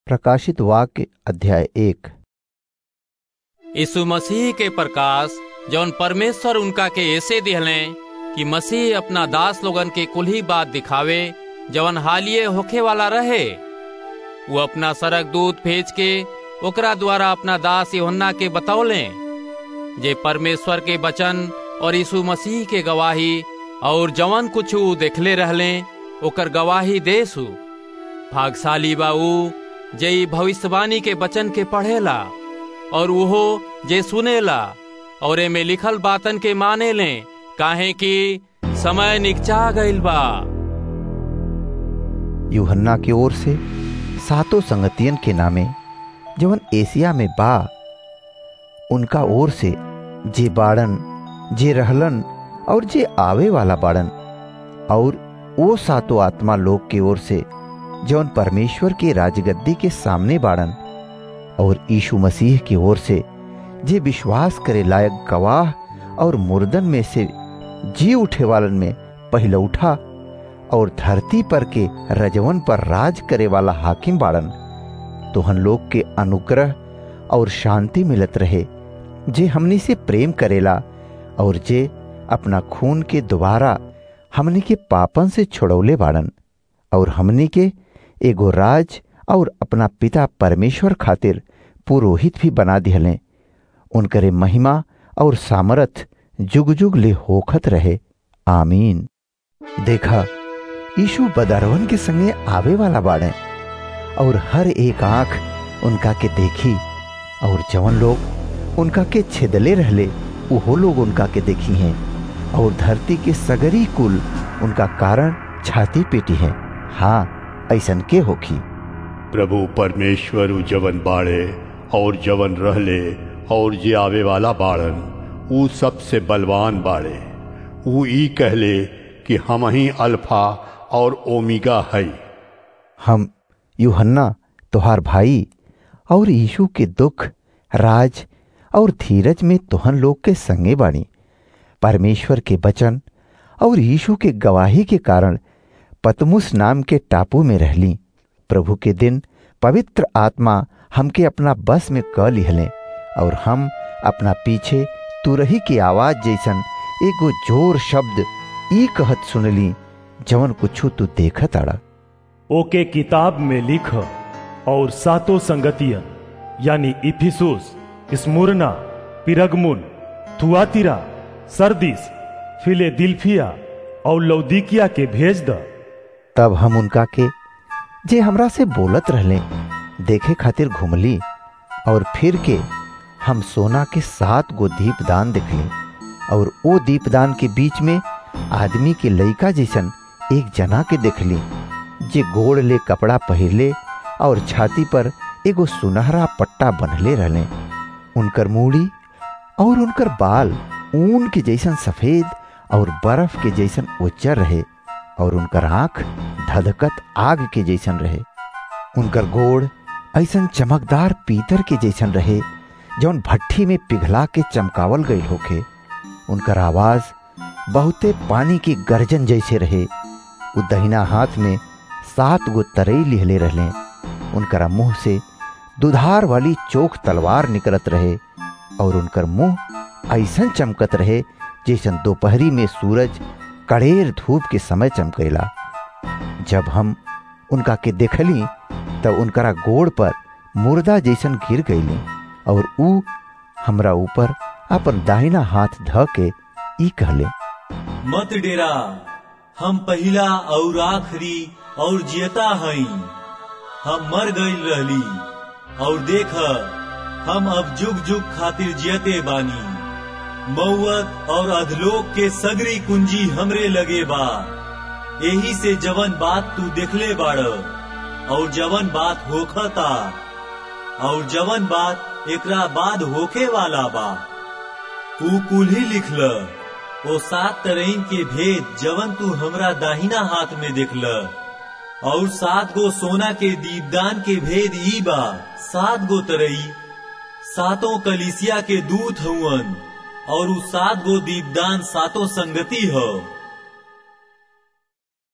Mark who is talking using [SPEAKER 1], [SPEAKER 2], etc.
[SPEAKER 1] प्रकाशित वाक्य अध्याय एक
[SPEAKER 2] यीशु मसीह के प्रकाश जौन परमेश्वर उनका के ऐसे दिहले कि मसीह अपना दास लोगन के कुल ही बात दिखावे जवन हालिये होखे वाला रहे वो अपना सरक दूत भेज के ओकरा द्वारा अपना दास योहन्ना के बतौले जे परमेश्वर के वचन और यीशु मसीह के गवाही और जवन कुछ ऊ देखले रहले ओकर गवाही देसु भागशाली बा ऊ जे ई भविष्यवाणी के वचन के पढ़ेला और उहो जे सुनेला और एमे लिखल बातन के माने ले काहे कि समय निकचा गईल बा
[SPEAKER 1] यूहन्ना की ओर से सातों संगतियन के नामे जवन एशिया में बा उनका ओर से जे बाड़न जे रहलन और जे आवे वाला बाड़न और वो सातों आत्मा लोग की ओर से जौन परमेश्वर के राजगद्दी के सामने बाड़न और यीशु मसीह की ओर से जे विश्वास करे लायक गवाह और मुर्दन में से जी उठे वालन में पहले उठा और धरती पर के रजवन पर राज करे वाला हाकिम बाड़न तो हम लोग के अनुग्रह और शांति मिलत रहे जे हमनी से प्रेम करेला और जे अपना खून के द्वारा हमनी के पापन से छुड़ौले बाड़न और हमनी के एगो राज और अपना पिता परमेश्वर खातिर पुरोहित भी बना दिहले उनकरे महिमा और सामर्थ जुग जुग ले होखत रहे आमीन देखा यीशु बदरवन के संगे आवे वाला बाड़े और हर एक आंख उनका के देखी और जवन लोग उनका के छिदले रहले उहो लोग उनका के देखी हैं और धरती के सगरी कुल उनका कारण छाती पेटी है हाँ ऐसन के होखी
[SPEAKER 3] प्रभु परमेश्वर उ जवन बाड़े और जवन रहले और जे आवे वाला बाड़न ऊ सबसे बलवान बाड़े ऊ ई कहले कि हम ही अल्फा और ओमिगा है
[SPEAKER 1] हम यूहन्ना तुहार भाई और यीशु के दुख राज और धीरज में तुहन लोग के संगे बाणी परमेश्वर के वचन और यीशु के गवाही के कारण पतमुस नाम के टापू में रहली प्रभु के दिन पवित्र आत्मा हमके अपना बस में क लिहले और हम अपना पीछे तुरही की आवाज जैसन एगो जोर शब्द ई कहत सुनली जवन कुछ तू देखत आड़ा
[SPEAKER 4] ओके किताब में लिख और सातों संगतियन यानी Ephesus Smyrna Pergamum Thyatira Sardis Philadelphia और लौदीकिया के भेज द
[SPEAKER 1] तब हम उनका के जे हमरा से बोलत रहले देखे खातिर घुमली और फिर के हम सोना के सात गो दीपदान देखली और ओ दीपदान के बीच में आदमी के लइका जैसन एक जना के देखली जे गोड़ ले कपड़ा पहिरले और छाती पर एगो सुनहरा पट्टा बंधले रहले उनकर मूड़ी और उनकर बाल ऊन के जैसन सफेद और बर्फ के जैसन उज्जर रहे और उनकर आंख धधकत आग के जैसन रहे उनकर गोड़ ऐसन चमकदार पीतर के जैसन रहे जौन भट्ठी में पिघला के चमकावल गई होखे उनकर आवाज बहुते पानी की गर्जन जैसे रहे उ दहिना हाथ में सात गो तरई लिहले रहले उनकरा मुंह से दुधार वाली चोख तलवार निकलत रहे और उनकर मुंह ऐसन चमकत रहे जैसन दोपहरी में सूरज कड़ेर धूप के समय चमकेला जब हम उनका के देखली तब उनकरा गोड़ पर मुर्दा जैसन गिर गईली और ऊ हमरा ऊपर अपन दाहिना हाथ ध के ई कहले
[SPEAKER 5] मत डेरा हम पहिला और आखिरी और जियता हई हम मर गईल रहली और देख हम अब जुग जुग खातिर जियते बानी मौत और अधलोक के सगरी कुंजी हमरे लगे बा यही से जवन बात तू देखले बाड़ और जवन बात होखता और जवन बात एकरा बाद होखे वाला बा तू कुल ही लिखल ओ सात तरईन के भेद जवन तू हमरा दाहिना हाथ में देखल और सात गो सोना के दीपदान के भेद ई बा सात गो तरई सातों कलिसिया के दूत हुवन और उ सात गो दीपदान सातों संगति हो